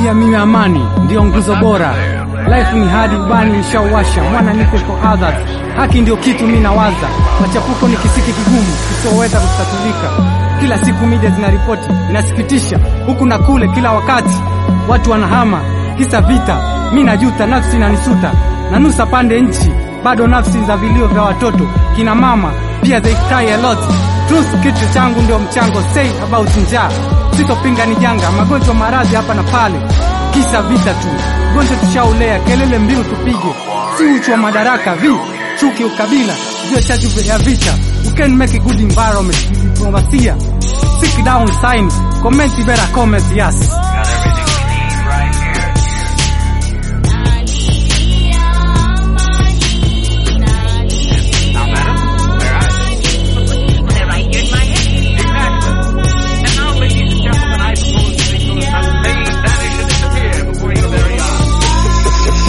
Niamini amani ndiyo nguzo bora. Life ni hadi ubani nishauwasha, mwana nipe for others. Haki ndio kitu mi nawaza, machafuko ni kisiki kigumu kisioweza kutatulika. Kila siku media zinaripoti, inasikitisha huku na kule, kila wakati watu wanahama kisa vita. Mi najuta, nafsi inanisuta, nanusa pande nchi, bado nafsi za vilio vya watoto, kina mama pia they cry a lot. Truth kitu changu ndio mchango, say about njaa, sitopinga ni janga, magonjwa maradhi hapa na pale, kisa vita tu, gonjwa tushaulea, kelele mbiu tupige, si uchu wa madaraka, vi chuki, ukabila ndio chachu ya vita. You can make a good environment with diplomasia. Seek down sign, comment better comment, yes. Got everything we need right here. Now, madam, where are they? They're right here in my head. Exactly. And now, ladies and gentlemen, I propose to make those that may vanish and disappear before your very eyes.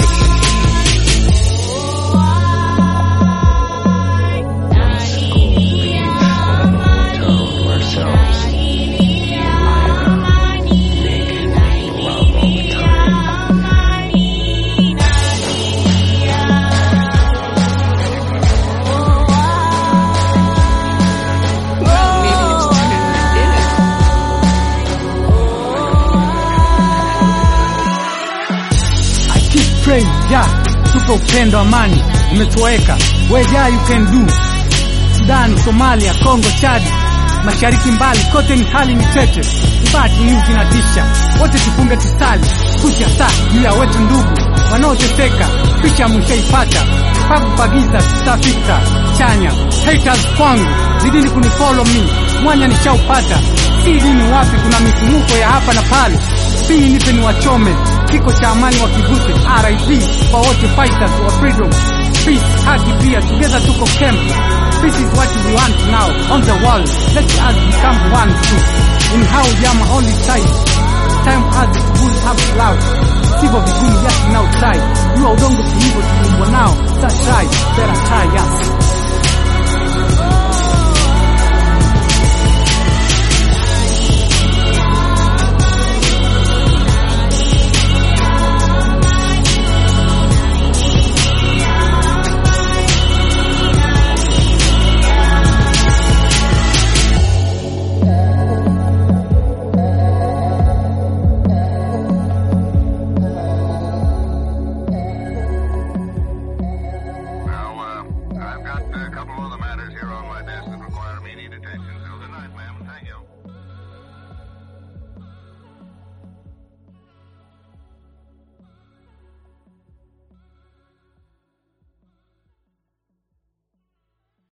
I keep praying, yeah, tupe upendo, amani umetoweka. Where yeah you can do. Sudan, Somalia, Kongo, Chadi, mashariki mbali kote ni hali ni tete, bad news inatisha. Wote tufunge tusali, kucha saa juu ya wetu ndugu wanaoteseka, picha mshaipata, pakupagiza tutafika chanya. Haters kwangu zidini kunifollow me, mwanya nishaupata, si dini wapi, kuna misumuko ya hapa na pale pii nipe ni wachome kiko cha amani wakivute RIP kwa wote fighters wa freedom peace haki pia together tuko camp peace is what we want now on the world let us become one too in how jama only side time us to build up love sivyo vigumu just now try jua udongo tulivyo tuliumbwa nao sa try better try yes